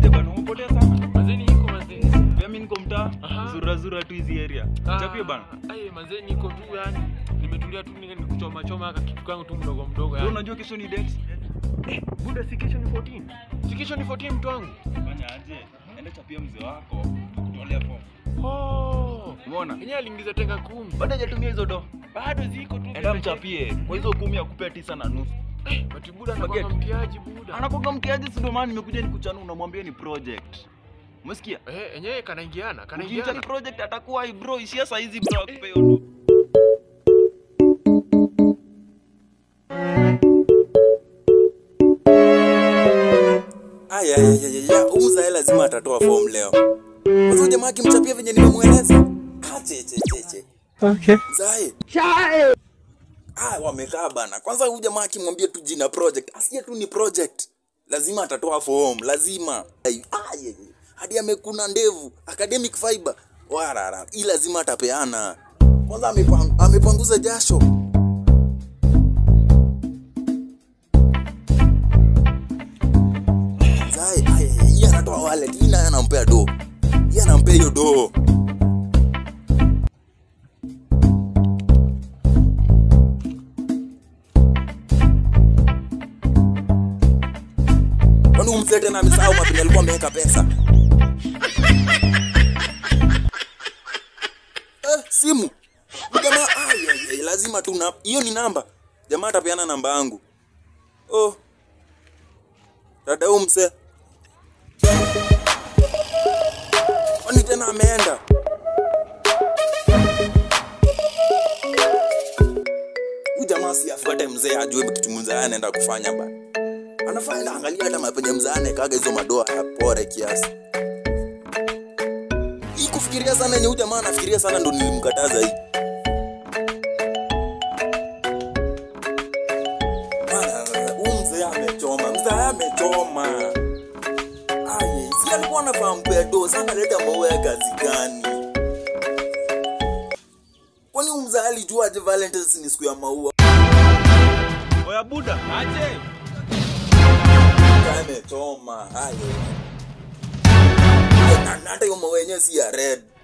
aje bana umepotea sana Mazeni iko mazeni. pia mi niko mtaa Aha. zura zura tu hizi area chapie bana Ai mazeni iko tu yani. Nimetulia tu ni kuchoma choma aka kitu kangu tu mdogo mdogo Wewe yani. unajua kesho ni date Buda si kesho ni 14. Si kesho ni 14 mtu wangu. fanya aje enda chapia mzee wako tukutolea form Oh. umeona Yenyewe aliingiza tenga kumi. bado hajatumia hizo do Bado ziko tu. enda mchapie kwa hizo kumi akupea tisa na nusu Ati buda anakuwa mtiaji buda. anakoga mkiaji si ndio maana nimekuja nikuchana unamwambia ni project umesikia Eh, yenyewe kanaingiana, ukiita ni kanaingiana. project atakuwa "Ai, bro ishia saa hizi bro akupea hiyo do Aya, aya, aya, aya, umzae lazima atatoa form leo. Kwanza huyu jamaa akimchapia venye nimemweleza. Ache che che che. Okay. Mzae. Chae. Ah, wamekaa bana. Kwanza huyu jamaa akimwambia tu jina project, asiye tu ni project. Lazima atatoa form, lazima. Ai, ah, ye, ye. Hadi amekuna ndevu, academic fiber. Warara, hii lazima atapeana. Kwanza amepang, amepanguza jasho. Zai, aya, yeye anatoa wallet, hii naye anampea do. Yeye anampea hiyo do. Kwani huyu mzee tena amesahau mapini alikuwa ameweka pesa? Eh, simu. Huyu Jamaa, ai, ai, ai, lazima tu na hiyo ni namba. Jamaa atapeana namba yangu. Oh. Dada huyu mzee. Kwani tena ameenda? Huyu jamaa si afuate mzee ajue kitu mzee anaenda kufanya ba. Anafanya na angalia hata mapenye mzee anekaga hizo madoa ya pore kiasi. Hii kufikiria sana yenye huyu jamaa anafikiria sana ndo nilimkataza hii. Bana, Huyu mzee amechoma, mzee amechoma. Aye, si alikuwa anafahamu pedo, sana leta maua ya kazi gani? Kwani huyu mzee alijua aje Valentine's ni siku ya maua? oya buda aje Mzee amechoma. Aye. Na na hata hiyo maua yenyewe si ya red.